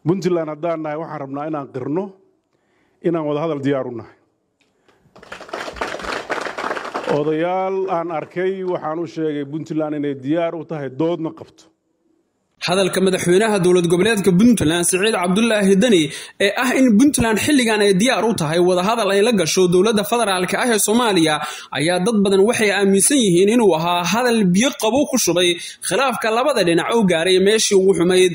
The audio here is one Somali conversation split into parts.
puntland haddaan nahay waxaan rabnaa inaan qirno inaan wada hadal diyaar u nahay odayaal aan arkay waxaan u sheegay puntland inay diyaar u tahay doodna qabto hadalka madaxweynaha dowlad goboleedka puntland siciid cabdulaahi deni ee ah in puntland xilligan ay diyaar u tahay wadahadal ay la gasho dowladda federaalka ah ee soomaaliya ayaa dad badan waxay aaminsan yihiin inuu ahaa hadal biyo qabow ku shubay khilaafka labada dhinac oo gaaray meeshii ugu xumayd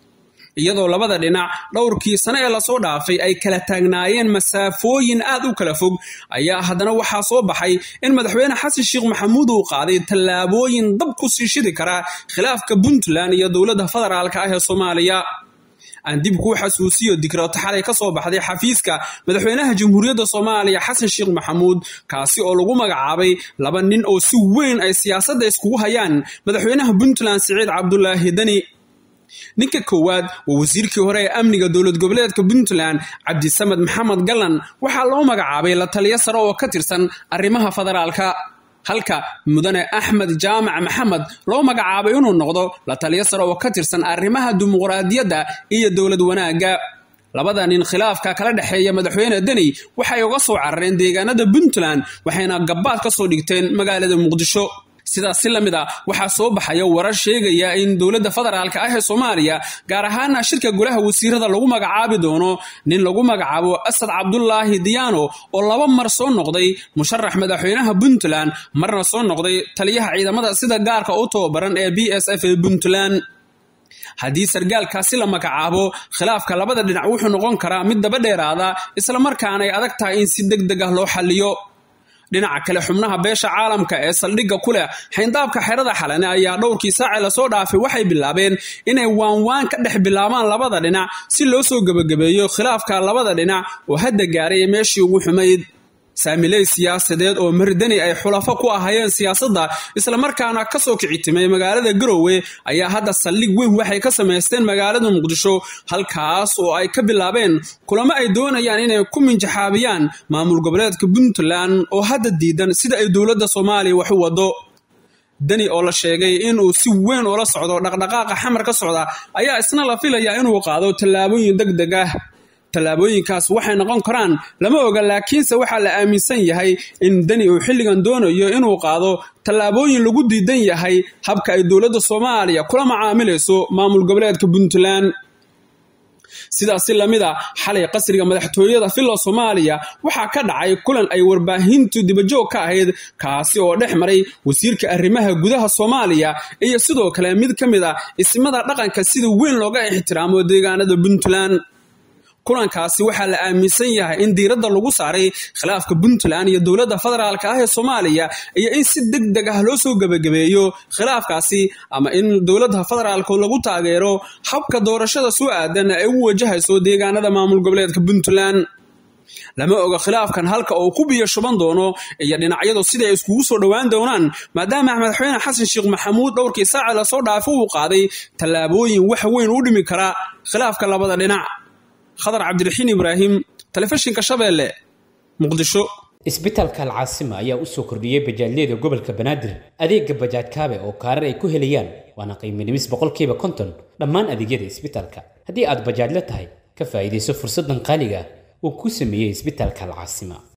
iyadoo labada dhinac dhowrkii sane ee lasoo dhaafay ay kala taagnaayeen masaafooyin aad u kala fog ayaa haddana waxaa soo baxay in madaxweyne xasan sheekh maxamuud uu qaaday tallaabooyin dab ku sii shidi kara khilaafka puntland iyo dowladda federaalka ah ee soomaaliya aan dib kuu xasuusiyo dikraato xalay ka soo baxday xafiiska madaxweynaha jamhuuriyadda soomaaliya xasan sheekh maxamuud kaasi oo lagu magacaabay laba nin oo si weyn ay siyaasadda iskugu hayaan madaxweynaha puntland siciid cabdulaahi deni ninka koowaad waa wasiirkii hore ee amniga dowlad goboleedka puntland cabdisamed maxamed gallan waxaa loo magacaabay la taliyo sare oo ka tirsan arrimaha federaalka halka mudane axmed jaamac maxamed loo magacaabay inuu noqdo la taliyo sare oo ka tirsan arrimaha dimuqraadiyadda iyo dowlad wanaagga labada nin khilaafka kala dhexeeya madaxweyne deni waxay uga soo carareen deegaanada puntland waxayna gabbaad ka soo dhigteen magaalada muqdisho sidaas si lamid a waxaa soo baxaya warar sheegaya in dowladda federaalka ah ee soomaaliya gaar ahaana shirka golaha wasiirada lagu magacaabi doono nin lagu magacaabo asad cabdulaahi diyaano oo laba mar soo noqday musharax madaxweynaha puntland marna soo noqday taliyaha ciidamada sida gaarka u tababaran ee b s f ee puntland haddii sargaalkaasi la magacaabo khilaafka labada dhinac wuxuu noqon karaa mid daba dheeraada islamarkaana ay adag tahay in si deg deg ah loo xalliyo dhinaca kale xubnaha beesha caalamka ee saldhigga ku leh xayndaabka xerada xalane ayaa dhowrkii saaci lasoo dhaafay waxay bilaabeen inay waanwaan ka dhex bilaabaan labada dhinac si loo soo gebagabeeyo khilaafka labada dhinac oo hadda gaaray meeshii ugu xumayd saamiley siyaasadeed oo mardani ay xulafo ku ahayeen siyaasadda islamarkaana ka soo kicitimay magaalada garowe ayaa hadda saldhig weyn waxay ka samaysteen magaalada muqdisho halkaas oo ay ka bilaabeen kulamo ay doonayaan inay ku minjaxaabiyaan maamul goboleedka puntland oo hadda diidan sida ay dowladda soomaaliya wax u wado deni oo la sheegay inuu si weyn ula socdo dhaqdhaqaaqa xamar ka socda ayaa isna la filayaa inuu qaado tallaabooyin deg deg ah tallaabooyinkaas waxay noqon karaan lama oga laakiinse waxaa la aaminsan yahay in deni uu xilligan doonayo inuu qaado tallaabooyin lagu diidan yahay habka ay dowladda soomaaliya kula macaamilayso maamul goboleedka puntland sidaasi lamid a xalay qasriga madaxtooyada filla soomaaliya waxaa ka dhacay kulan ay warbaahintu dibajoog ka ahayd kaasi oo dhex maray wasiirka arrimaha gudaha soomaaliya iyo sidoo kale mid ka mid a ismada dhaqanka sida weyn looga ixtiraamo deegaanada puntland kulankaasi waxaa la aaminsan yahay in diiradda lagu saaray khilaafka puntland iyo dowladda federaalka ah ee soomaaliya iyo in si deg deg ah loo soo gebagabeeyo khilaafkaasi ama in dowladda federaalka lagu taageero habka doorashada soo aadan ay u wajahayso deegaanada maamul goboleedka puntland lama oga khilaafkan halka uu ku biyo shuban doono iyo dhinacyadu siday iskugu soo dhowaan doonaan maadaama madaxweyne xasan sheekh maxamuud dhowrkii saaci lasoo dhaafo uu qaaday tallaabooyin wax weyn u dhimi kara khilaafka labada dhinac khadar cabdiraxiin ibraahim telefishinka shabeelle muqdisho isbitaalka alcaasima ayaa u soo kordhiyey bajaajyada gobolka banaadir adeega bajaaj kaabe oo kaarar ay ku helayaan waana qiiminimis boqolkiiba konton dhammaan adeegyada isbitaalka haddii aad bajaajla tahay ka faa'iidayso fursaddan qaaliga uu ku sameeyey isbitaalka alcaasima